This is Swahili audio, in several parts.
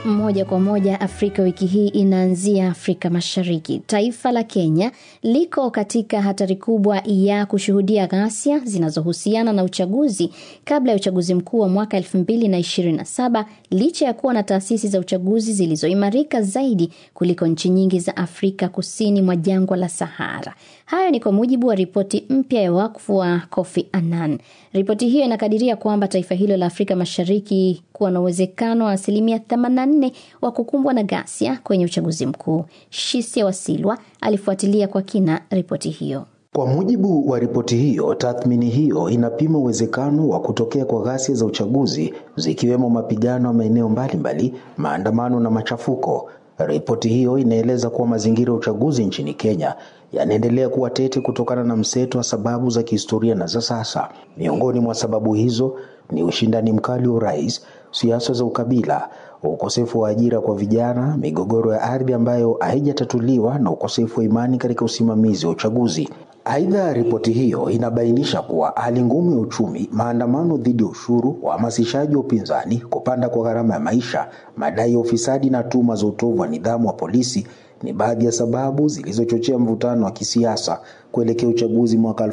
Moja kwa moja Afrika wiki hii inaanzia Afrika Mashariki. Taifa la Kenya liko katika hatari kubwa ya kushuhudia ghasia zinazohusiana na uchaguzi kabla ya uchaguzi mkuu wa mwaka 2027 licha ya kuwa na taasisi za uchaguzi zilizoimarika zaidi kuliko nchi nyingi za Afrika kusini mwa jangwa la Sahara. Hayo ni kwa mujibu wa ripoti mpya ya wakfu wa Kofi Annan. Ripoti hiyo inakadiria kwamba taifa hilo la Afrika Mashariki kuwa na uwezekano wa asilimia 84 wa kukumbwa na ghasia kwenye uchaguzi mkuu. Shisia Wasilwa alifuatilia kwa kina ripoti hiyo. Kwa mujibu wa ripoti hiyo, tathmini hiyo inapima uwezekano wa kutokea kwa ghasia za uchaguzi zikiwemo mapigano ya maeneo mbalimbali, maandamano na machafuko. Ripoti hiyo inaeleza kuwa mazingira ya uchaguzi nchini Kenya yanaendelea kuwa tete kutokana na mseto wa sababu za kihistoria na za sasa. Miongoni mwa sababu hizo ni ushindani mkali wa urais, siasa za ukabila, ukosefu wa ajira kwa vijana, migogoro ya ardhi ambayo haijatatuliwa na ukosefu wa imani katika usimamizi wa uchaguzi. Aidha, ripoti hiyo inabainisha kuwa hali ngumu ya uchumi, maandamano dhidi ya ushuru, uhamasishaji wa upinzani, kupanda kwa gharama ya maisha, madai ya ufisadi na tuhuma za utovu wa nidhamu wa polisi ni baadhi ya sababu zilizochochea mvutano wa kisiasa kuelekea uchaguzi mwaka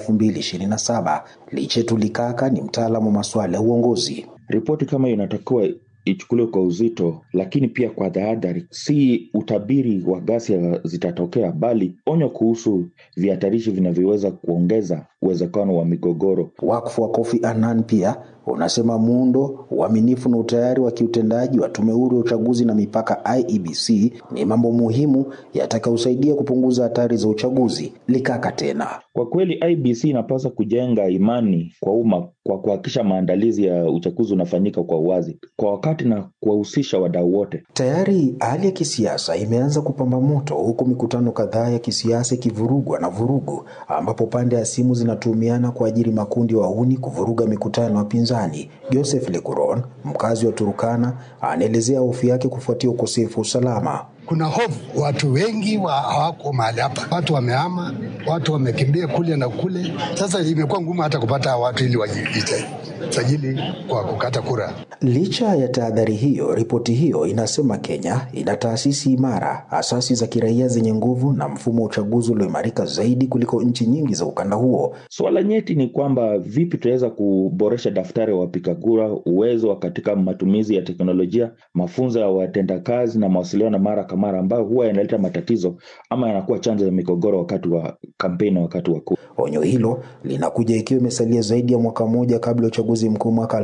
2027. Lichetu Likaka ni mtaalamu wa masuala ya uongozi. Ripoti kama hiyo inatakiwa ichukuliwe kwa uzito, lakini pia kwa tahadhari. Si utabiri wa ghasia zitatokea, bali onyo kuhusu vihatarishi vinavyoweza kuongeza uwezekano wa migogoro. Wakfu wa Kofi Annan pia unasema muundo, uaminifu na utayari wa kiutendaji wa tume huru ya uchaguzi na mipaka IEBC ni mambo muhimu yatakayosaidia kupunguza hatari za uchaguzi. Likaka tena, kwa kweli IEBC inapaswa kujenga imani kwa umma kwa kuhakikisha maandalizi ya uchaguzi unafanyika kwa uwazi, kwa wakati na kuwahusisha wadau wote. Tayari hali ya kisiasa imeanza kupamba moto, huku mikutano kadhaa ya kisiasa ikivurugwa na vurugu, ambapo pande ya simu zinatumiana kuajiri makundi wahuni kuvuruga mikutano ya wapinzani. Joseph Lekuron, mkazi wa Turukana, anaelezea hofu yake kufuatia ukosefu wa usalama. Kuna hofu, watu wengi wa hawako mahali hapa, watu wamehama, watu wamekimbia kule na kule. Sasa imekuwa ngumu hata kupata watu ili wajisajili kwa kukata kura. Licha ya tahadhari hiyo, ripoti hiyo inasema Kenya ina taasisi imara, asasi za kiraia zenye nguvu na mfumo wa uchaguzi ulioimarika zaidi kuliko nchi nyingi za ukanda huo. Suala nyeti ni kwamba vipi tunaweza kuboresha daftari wa wapiga kura, uwezo wa katika matumizi ya teknolojia, mafunzo ya watendakazi na mawasiliano mara kwa mara, ambayo huwa yanaleta matatizo ama yanakuwa chanzo ya migogoro wakati wa kampeni na wakati wa kura. Onyo hilo linakuja ikiwa imesalia zaidi ya mwaka mmoja kabla ya uchaguzi mkuu mwaka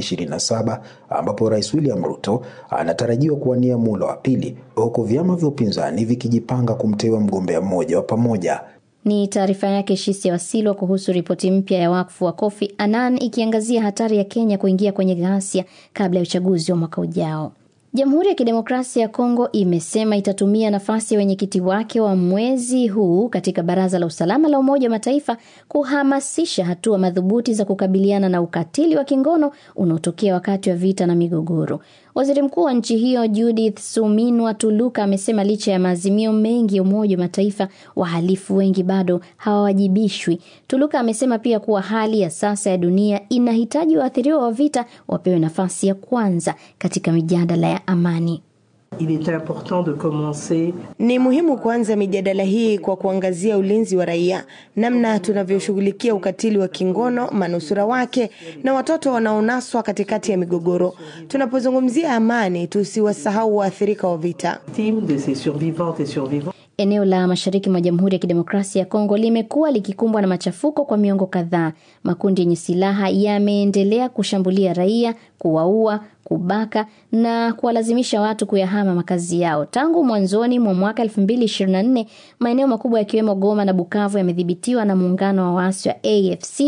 2027 ambapo Rais William Ruto anatarajiwa kuwania muhula wa pili huku vyama vya upinzani vikijipanga kumteua mgombea mmoja wa pamoja. Ni taarifa yake Shisia Wasilwa kuhusu ripoti mpya ya wakfu wa Kofi Annan ikiangazia hatari ya Kenya kuingia kwenye ghasia kabla ya uchaguzi wa mwaka ujao. Jamhuri ya Kidemokrasia ya Kongo imesema itatumia nafasi ya wenyekiti wake wa mwezi huu katika Baraza la Usalama la Umoja wa Mataifa kuhamasisha hatua madhubuti za kukabiliana na ukatili wa kingono unaotokea wakati wa vita na migogoro. Waziri Mkuu wa nchi hiyo Judith Suminwa Tuluka amesema licha ya maazimio mengi ya Umoja wa Mataifa, wahalifu wengi bado hawawajibishwi. Tuluka amesema pia kuwa hali ya sasa ya dunia inahitaji waathiriwa wa vita wapewe nafasi ya kwanza katika mijadala ya amani. Il est important de commencer. Ni muhimu kuanza mijadala hii kwa kuangazia ulinzi wa raia, namna tunavyoshughulikia ukatili wa kingono, manusura wake na watoto wanaonaswa katikati ya migogoro. Tunapozungumzia amani, tusiwasahau waathirika wa vita. de ces survivantes et survivants. Eneo la mashariki mwa Jamhuri ya Kidemokrasia ya Kongo limekuwa likikumbwa na machafuko kwa miongo kadhaa. Makundi yenye silaha yameendelea kushambulia raia, kuwaua, kubaka na kuwalazimisha watu kuyahama makazi yao. Tangu mwanzoni mwa mwaka 2024, maeneo makubwa yakiwemo Goma na Bukavu yamedhibitiwa na muungano wa waasi wa AFC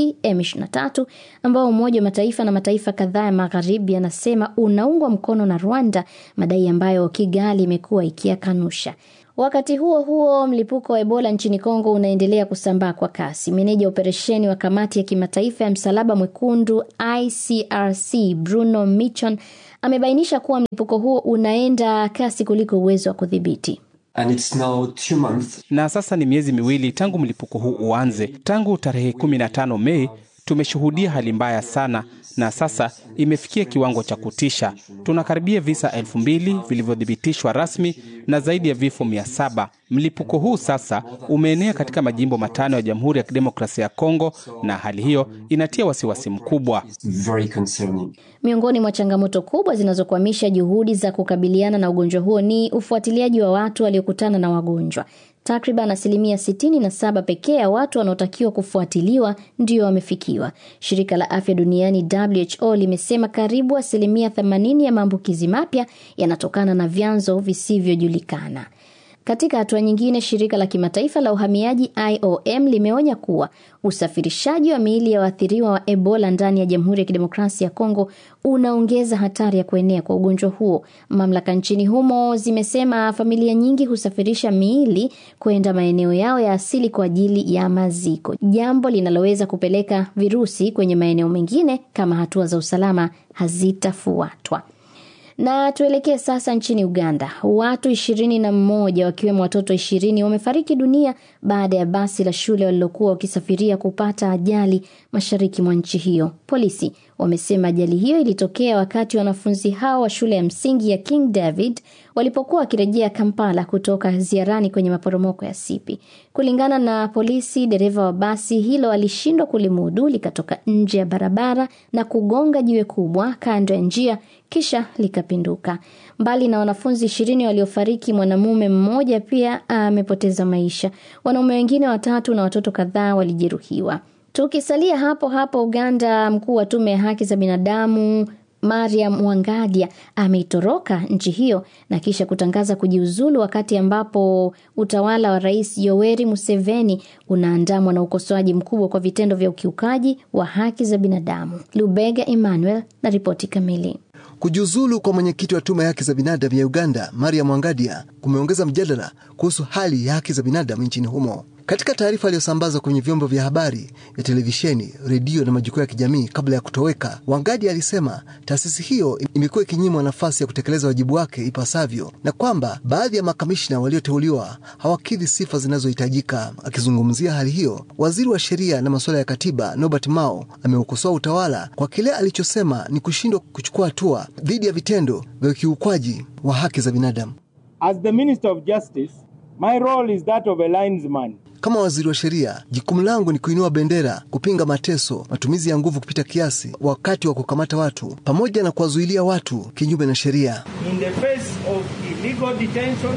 M23 ambao Umoja wa Mataifa na mataifa kadhaa ya magharibi yanasema unaungwa mkono na Rwanda, madai ambayo Kigali imekuwa ikiyakanusha. Wakati huo huo, mlipuko wa Ebola nchini Kongo unaendelea kusambaa kwa kasi. Meneja operesheni wa kamati ya kimataifa ya msalaba mwekundu ICRC Bruno Michon amebainisha kuwa mlipuko huo unaenda kasi kuliko uwezo wa kudhibiti. And it's now two months. Na sasa ni miezi miwili tangu mlipuko huu uanze. Tangu tarehe 15 Mei tumeshuhudia hali mbaya sana na sasa imefikia kiwango cha kutisha. Tunakaribia visa elfu mbili vilivyothibitishwa rasmi na zaidi ya vifo mia saba. Mlipuko huu sasa umeenea katika majimbo matano ya Jamhuri ya Kidemokrasia ya Kongo, na hali hiyo inatia wasiwasi mkubwa. Very concerning. Miongoni mwa changamoto kubwa zinazokwamisha juhudi za kukabiliana na ugonjwa huo ni ufuatiliaji wa watu waliokutana na wagonjwa. Takriban asilimia 67 pekee ya watu wanaotakiwa kufuatiliwa ndio wamefikiwa. Shirika la afya duniani WHO limesema karibu asilimia 80 ya maambukizi mapya yanatokana na vyanzo visivyojulikana. Katika hatua nyingine, shirika la kimataifa la uhamiaji IOM limeonya kuwa usafirishaji wa miili ya waathiriwa wa Ebola ndani ya Jamhuri ya Kidemokrasia ya Kongo unaongeza hatari ya kuenea kwa ugonjwa huo. Mamlaka nchini humo zimesema familia nyingi husafirisha miili kwenda maeneo yao ya asili kwa ajili ya maziko, jambo linaloweza kupeleka virusi kwenye maeneo mengine kama hatua za usalama hazitafuatwa. Na tuelekee sasa nchini Uganda. Watu ishirini na mmoja wakiwemo watoto ishirini wamefariki dunia baada ya basi la shule walilokuwa wakisafiria kupata ajali mashariki mwa nchi hiyo. Polisi wamesema ajali hiyo ilitokea wakati wanafunzi hao wa shule ya msingi ya King David walipokuwa wakirejea Kampala kutoka ziarani kwenye maporomoko ya Sipi. Kulingana na polisi, dereva wa basi hilo alishindwa kulimudu, likatoka nje ya barabara na kugonga jiwe kubwa kando ya njia kisha likapinduka. Mbali na wanafunzi ishirini waliofariki, mwanamume mmoja pia amepoteza maisha. Wanaume wengine watatu na watoto kadhaa walijeruhiwa. Tukisalia hapo hapo Uganda, mkuu wa tume ya haki za binadamu Mariam Wangadia ameitoroka nchi hiyo na kisha kutangaza kujiuzulu wakati ambapo utawala wa Rais Yoweri Museveni unaandamwa na ukosoaji mkubwa kwa vitendo vya ukiukaji wa haki za binadamu. Lubega Emmanuel na ripoti kamili. Kujiuzulu kwa mwenyekiti wa tume ya haki za binadamu ya Uganda, Maria Mwangadia, kumeongeza mjadala kuhusu hali ya haki za binadamu nchini humo. Katika taarifa aliyosambazwa kwenye vyombo vya habari vya televisheni, redio na majukwaa ya kijamii kabla ya kutoweka, Wangadia alisema taasisi hiyo imekuwa ikinyimwa nafasi ya kutekeleza wajibu wake ipasavyo na kwamba baadhi ya makamishna walioteuliwa hawakidhi sifa zinazohitajika. Akizungumzia hali hiyo, waziri wa sheria na masuala ya katiba Norbert Mao ameukosoa utawala kwa kile alichosema ni kushindwa kuchukua hatua dhidi ya vitendo vya ukiukwaji wa haki za binadamu. As the Minister of Justice, my role is that of a linesman. Kama waziri wa sheria, jukumu langu ni kuinua bendera, kupinga mateso, matumizi ya nguvu kupita kiasi wakati wa kukamata watu, pamoja na kuwazuilia watu kinyume na sheria. In the face of illegal detention,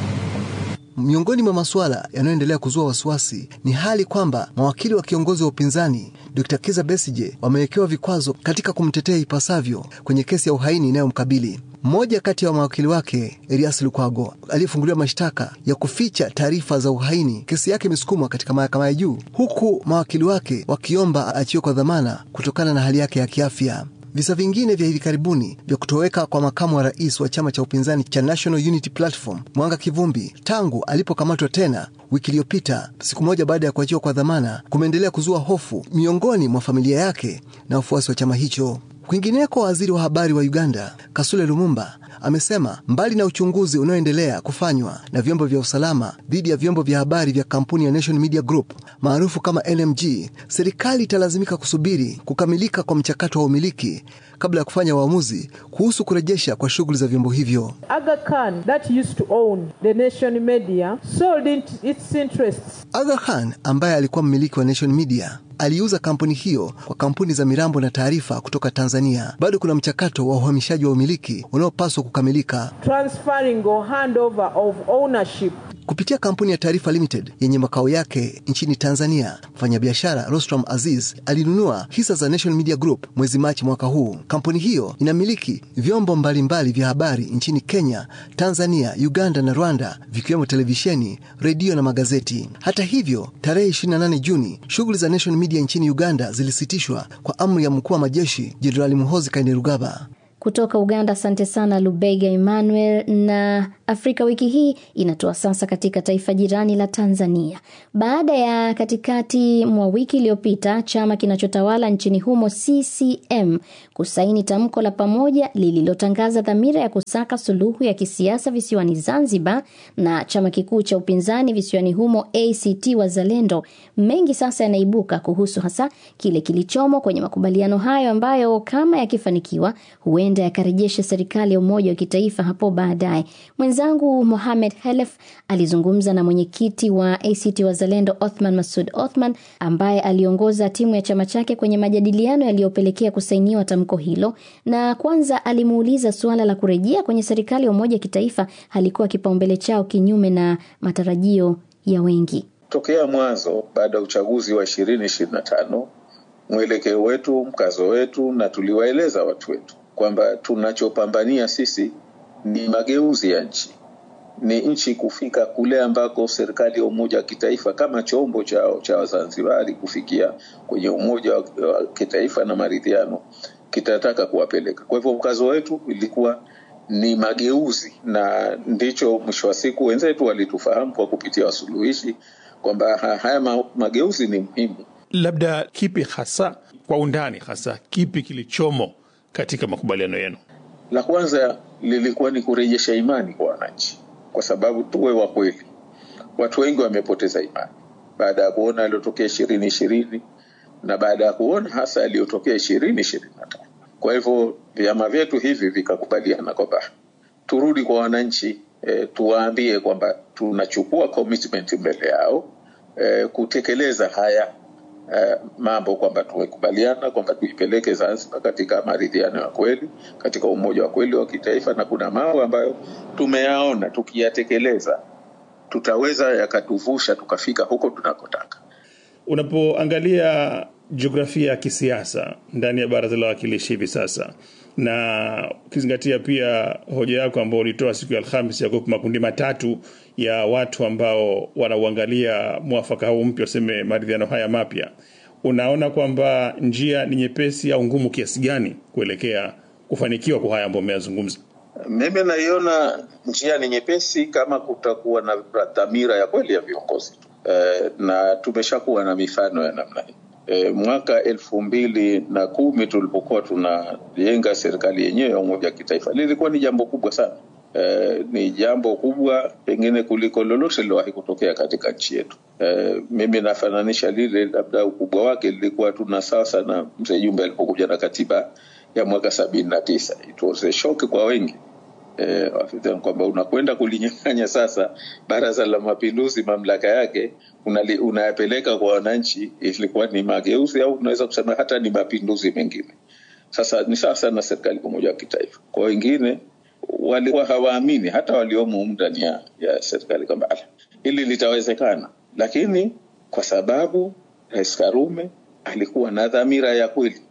Miongoni mwa masuala yanayoendelea kuzua wasiwasi ni hali kwamba mawakili wa kiongozi wa upinzani Dr. Kiza Besije wamewekewa vikwazo katika kumtetea ipasavyo kwenye kesi ya uhaini inayomkabili. Mmoja kati ya mawakili wake Elias Lukwago aliyefunguliwa mashtaka ya kuficha taarifa za uhaini, kesi yake imesukumwa katika mahakama ya juu, huku mawakili wake wakiomba aachiwe kwa dhamana kutokana na hali yake ya kiafya. Visa vingine vya hivi karibuni vya kutoweka kwa makamu wa rais wa chama cha upinzani cha National Unity Platform Mwanga Kivumbi tangu alipokamatwa tena wiki iliyopita, siku moja baada ya kuachiwa kwa dhamana, kumeendelea kuzua hofu miongoni mwa familia yake na wafuasi wa chama hicho. Kwingineko, waziri wa habari wa Uganda Kasule Lumumba amesema mbali na uchunguzi unaoendelea kufanywa na vyombo vya usalama dhidi ya vyombo vya habari vya kampuni ya Nation Media Group maarufu kama NMG, serikali italazimika kusubiri kukamilika kwa mchakato wa umiliki kabla ya kufanya uamuzi kuhusu kurejesha kwa shughuli za vyombo hivyo. Aga Khan, that used to own the Nation Media, sold it, its interests. Aga Khan ambaye alikuwa mmiliki wa Nation Media aliuza kampuni hiyo kwa kampuni za mirambo na taarifa kutoka Tanzania. Bado kuna mchakato wa uhamishaji wa umiliki unaopaswa kukamilika. Transferring or handover of ownership Kupitia kampuni ya Taarifa Limited yenye makao yake nchini Tanzania, mfanyabiashara Rostram Aziz alinunua hisa za Nation Media Group mwezi Machi mwaka huu. Kampuni hiyo inamiliki vyombo mbalimbali vya habari nchini Kenya, Tanzania, Uganda na Rwanda, vikiwemo televisheni, redio na magazeti. Hata hivyo, tarehe 28 Juni, shughuli za Nation Media nchini Uganda zilisitishwa kwa amri ya mkuu wa majeshi Jenerali Muhoozi Kainerugaba. Kutoka Uganda, asante sana Lubega Emmanuel. Na Afrika wiki hii inatoa sasa katika taifa jirani la Tanzania, baada ya katikati mwa wiki iliyopita chama kinachotawala nchini humo CCM kusaini tamko la pamoja lililotangaza dhamira ya kusaka suluhu ya kisiasa visiwani Zanzibar na chama kikuu cha upinzani visiwani humo ACT Wazalendo, mengi sasa yanaibuka kuhusu hasa kile kilichomo kwenye makubaliano hayo ambayo kama yakifanikiwa huenda yakarejesha serikali ya umoja wa kitaifa hapo baadaye. Mwenzangu Mohamed Helef alizungumza na mwenyekiti wa ACT Wazalendo Othman Masud Othman ambaye aliongoza timu ya chama chake kwenye majadiliano yaliyopelekea kusainiwa tamko hilo, na kwanza alimuuliza suala la kurejea kwenye serikali ya umoja wa kitaifa halikuwa kipaumbele chao kinyume na matarajio ya wengi. Tokea mwanzo baada ya uchaguzi wa ishirini ishirini na tano mwelekeo wetu, mkazo wetu, na tuliwaeleza watu wetu kwamba tunachopambania sisi ni mageuzi ya nchi, ni nchi kufika kule ambako serikali ya umoja wa kitaifa kama chombo chao cha Wazanzibari kufikia kwenye umoja wa kitaifa na maridhiano kitataka kuwapeleka. Kwa hivyo mkazo wetu ilikuwa ni mageuzi, na ndicho mwisho wa siku wenzetu walitufahamu kwa kupitia wasuluhishi kwamba haya mageuzi ni muhimu. Labda kipi hasa kwa undani, hasa kipi kilichomo katika makubaliano yenu? La kwanza lilikuwa ni kurejesha imani kwa wananchi, kwa sababu tuwe wa kweli, watu wengi wamepoteza imani baada ya kuona yaliyotokea ishirini ishirini na baada ya kuona hasa yaliyotokea ishirini ishirini na tano. Kwa hivyo vyama vyetu hivi vikakubaliana kwamba turudi kwa wananchi e, tuwaambie kwamba tunachukua commitment mbele yao e, kutekeleza haya e, mambo kwamba tumekubaliana kwamba tuipeleke Zanzibar katika maridhiano ya kweli, katika umoja wa kweli wa kitaifa, na kuna mambo ambayo tumeyaona tukiyatekeleza tutaweza yakatuvusha tukafika huko tunakotaka. Unapoangalia jiografia ya kisiasa ndani ya baraza la wawakilishi hivi sasa na ukizingatia pia hoja yako ambao ulitoa siku ya Alhamis ya kuwepo makundi matatu ya watu ambao wanauangalia mwafaka huu mpya, useme maridhiano haya mapya, unaona kwamba njia ni nyepesi au ngumu kiasi gani kuelekea kufanikiwa kwa haya ambayo umeyazungumza? Mimi naiona njia ni nyepesi kama kutakuwa na dhamira ya kweli ya viongozi e, na tumeshakuwa na mifano ya namna hii. E, mwaka elfu mbili na kumi tulipokuwa tunajenga serikali yenyewe ya umoja wa kitaifa lilikuwa ni jambo kubwa sana. E, ni jambo kubwa pengine kuliko lolote lilowahi kutokea katika nchi yetu. E, mimi nafananisha lile, labda ukubwa wake lilikuwa tuna sasa na mzee Jumbe alipokuja na katiba ya mwaka sabini na tisa. It was a shock kwa wengi e, kwamba unakwenda kulinyang'anya sasa Baraza la Mapinduzi mamlaka yake unali, unayapeleka kwa wananchi. Ilikuwa ni mageuzi au unaweza kusema hata ni mapinduzi mengine. Sasa ni sasa na serikali umoja wa kitaifa. Kwa wengine walikuwa hawaamini hata waliomo ndani ya, ya serikali kwamba hili litawezekana, lakini kwa sababu Rais Karume alikuwa na dhamira ya kweli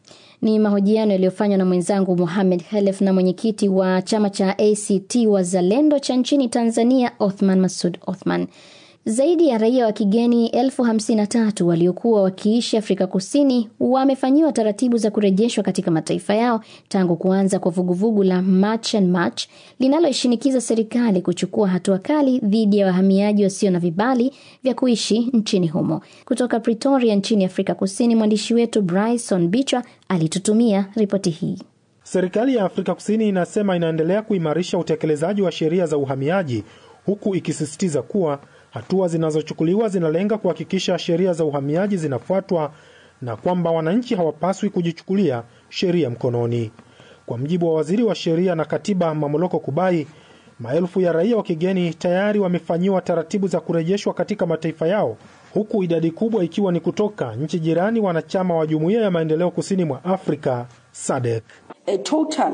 ni mahojiano yaliyofanywa na mwenzangu Mohamed Khelef na mwenyekiti wa chama cha ACT Wazalendo cha nchini Tanzania, Othman Masud Othman. Zaidi ya raia wa kigeni elfu hamsini na tatu waliokuwa wakiishi Afrika Kusini wamefanyiwa taratibu za kurejeshwa katika mataifa yao tangu kuanza kwa vuguvugu la March and March linaloishinikiza serikali kuchukua hatua kali dhidi ya wahamiaji wasio na vibali vya kuishi nchini humo. Kutoka Pretoria nchini Afrika Kusini, mwandishi wetu Bryson Bichwa alitutumia ripoti hii. Serikali ya Afrika Kusini inasema inaendelea kuimarisha utekelezaji wa sheria za uhamiaji huku ikisisitiza kuwa hatua zinazochukuliwa zinalenga kuhakikisha sheria za uhamiaji zinafuatwa na kwamba wananchi hawapaswi kujichukulia sheria mkononi. Kwa mjibu wa waziri wa sheria na katiba Mamoloko Kubai, maelfu ya raia wa kigeni tayari wamefanyiwa taratibu za kurejeshwa katika mataifa yao, huku idadi kubwa ikiwa ni kutoka nchi jirani wanachama wa Jumuiya ya Maendeleo Kusini mwa Afrika SADC. A total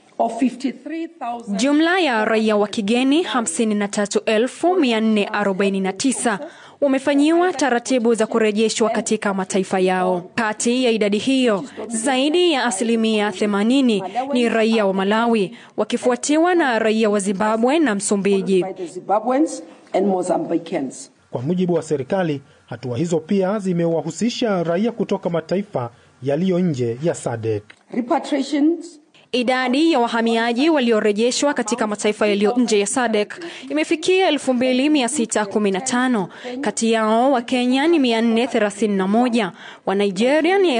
Jumla ya raia wa kigeni 53449 wamefanyiwa taratibu za kurejeshwa katika mataifa yao. Kati ya idadi hiyo, zaidi ya asilimia 80 ni raia wa Malawi, wakifuatiwa na raia wa Zimbabwe na Msumbiji. Kwa mujibu wa serikali, hatua hizo pia zimewahusisha raia kutoka mataifa yaliyo nje ya SADC. Idadi ya wahamiaji waliorejeshwa katika mataifa yaliyo nje ya SADC imefikia 2615. Kati yao wa Kenya ni 431, wa Nigeria ni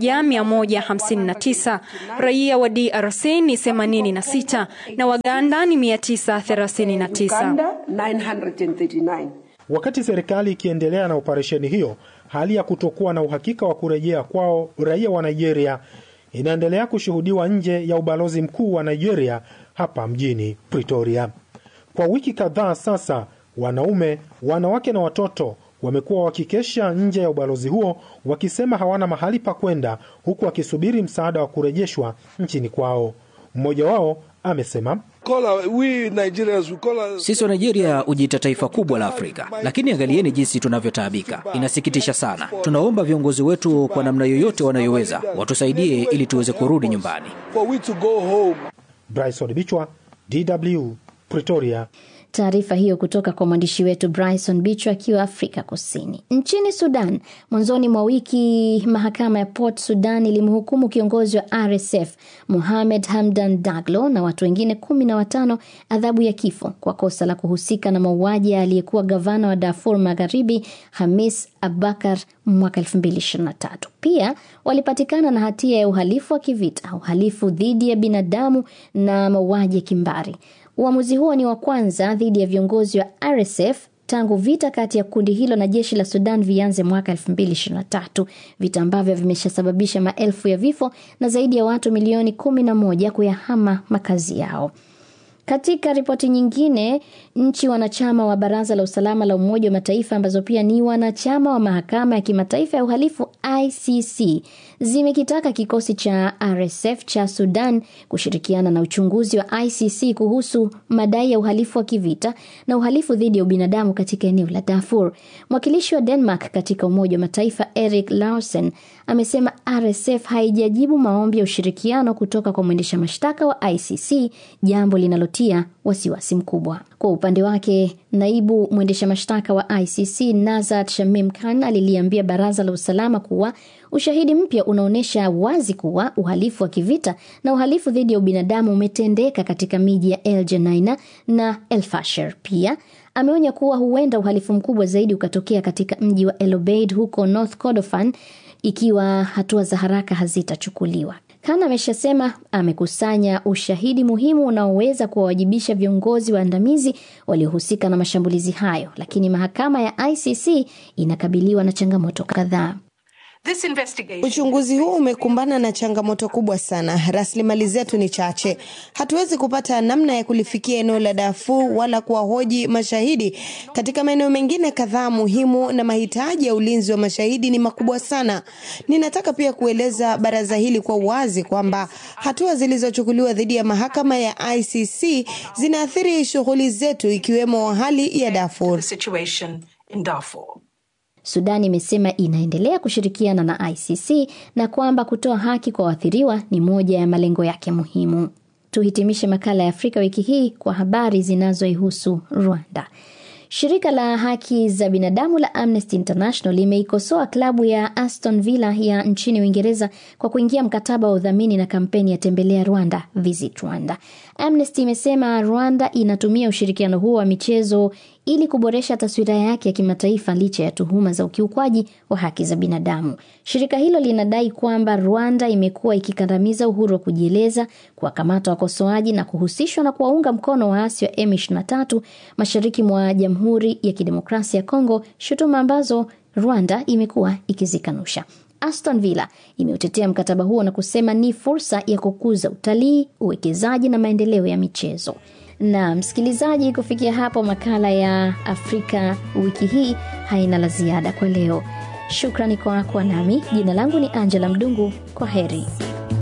1159, raia wa DRC ni 86 na Waganda ni 939. Wakati serikali ikiendelea na operesheni hiyo, hali ya kutokuwa na uhakika wa kurejea kwao raia wa Nigeria inaendelea kushuhudiwa nje ya ubalozi mkuu wa Nigeria hapa mjini Pretoria. Kwa wiki kadhaa sasa, wanaume, wanawake na watoto wamekuwa wakikesha nje ya ubalozi huo wakisema hawana mahali pa kwenda, huku wakisubiri msaada wa kurejeshwa nchini kwao. Mmoja wao amesema sisi wa Nigeria hujiita taifa kubwa la Afrika, lakini angalieni jinsi tunavyotaabika. Inasikitisha sana. Tunaomba viongozi wetu kwa namna yoyote wanayoweza watusaidie ili tuweze kurudi nyumbani. Bryson Bichwa, DW, Pretoria. Taarifa hiyo kutoka kwa mwandishi wetu Bryson Bichwa akiwa Afrika Kusini. Nchini Sudan, mwanzoni mwa wiki mahakama ya Port Sudan ilimhukumu kiongozi wa RSF Mohamed Hamdan Daglo na watu wengine kumi na watano adhabu ya kifo kwa kosa la kuhusika na mauaji ya aliyekuwa gavana wa Darfur Magharibi Hamis Abakar mwaka 2023. Pia walipatikana na hatia ya uhalifu wa kivita, uhalifu dhidi ya binadamu na mauaji ya kimbari. Uamuzi huo ni wa kwanza dhidi ya viongozi wa RSF tangu vita kati ya kundi hilo na jeshi la Sudan vianze mwaka 2023, vita ambavyo vimeshasababisha maelfu ya vifo na zaidi ya watu milioni 11 kuyahama makazi yao. Katika ripoti nyingine, nchi wanachama wa Baraza la Usalama la Umoja wa Mataifa ambazo pia ni wanachama wa Mahakama ya Kimataifa ya Uhalifu ICC zimekitaka kikosi cha RSF cha Sudan kushirikiana na uchunguzi wa ICC kuhusu madai ya uhalifu wa kivita na uhalifu dhidi ya ubinadamu katika eneo la Darfur. Mwakilishi wa Denmark katika Umoja wa Mataifa Erik Larsen amesema RSF haijajibu maombi ya ushirikiano kutoka kwa mwendesha mashtaka wa ICC, jambo linalotia wasiwasi mkubwa. Kwa upande wake, naibu mwendesha mashtaka wa ICC Nazat Shamim Khan aliliambia baraza la usalama kuwa ushahidi mpya unaonyesha wazi kuwa uhalifu wa kivita na uhalifu dhidi ya ubinadamu umetendeka katika miji ya El Geneina na El Fasher. Pia ameonya kuwa huenda uhalifu mkubwa zaidi ukatokea katika mji wa El Obeid huko North Kordofan ikiwa hatua za haraka hazitachukuliwa. Khan ameshasema amekusanya ushahidi muhimu unaoweza kuwawajibisha viongozi waandamizi waliohusika na mashambulizi hayo, lakini mahakama ya ICC inakabiliwa na changamoto kadhaa. Uchunguzi huu umekumbana na changamoto kubwa sana. Rasilimali zetu ni chache, hatuwezi kupata namna ya kulifikia eneo la Darfur wala kuwahoji mashahidi katika maeneo mengine kadhaa muhimu, na mahitaji ya ulinzi wa mashahidi ni makubwa sana. Ninataka pia kueleza baraza hili kwa uwazi kwamba hatua zilizochukuliwa dhidi ya mahakama ya ICC zinaathiri shughuli zetu, ikiwemo hali ya Darfur. Sudan imesema inaendelea kushirikiana na ICC na kwamba kutoa haki kwa waathiriwa ni moja ya malengo yake muhimu. Tuhitimishe makala ya Afrika wiki hii kwa habari zinazoihusu Rwanda. Shirika la haki za binadamu la Amnesty International limeikosoa klabu ya Aston Villa ya nchini Uingereza kwa kuingia mkataba wa udhamini na kampeni ya tembelea Rwanda, Visit Rwanda. Amnesty imesema Rwanda inatumia ushirikiano huo wa michezo ili kuboresha taswira yake ya kimataifa licha ya tuhuma za ukiukwaji wa haki za binadamu. Shirika hilo linadai kwamba Rwanda imekuwa ikikandamiza uhuru wa kujieleza, kuwakamata wakosoaji na kuhusishwa na kuwaunga mkono waasi wa M23 mashariki mwa Jamhuri ya Kidemokrasia ya Kongo, shutuma ambazo Rwanda imekuwa ikizikanusha. Aston Villa imeutetea mkataba huo na kusema ni fursa ya kukuza utalii, uwekezaji na maendeleo ya michezo. Na msikilizaji, kufikia hapo makala ya Afrika wiki hii haina la ziada kwa leo. Shukrani kwa kuwa nami. Jina langu ni Angela Mdungu. Kwa heri.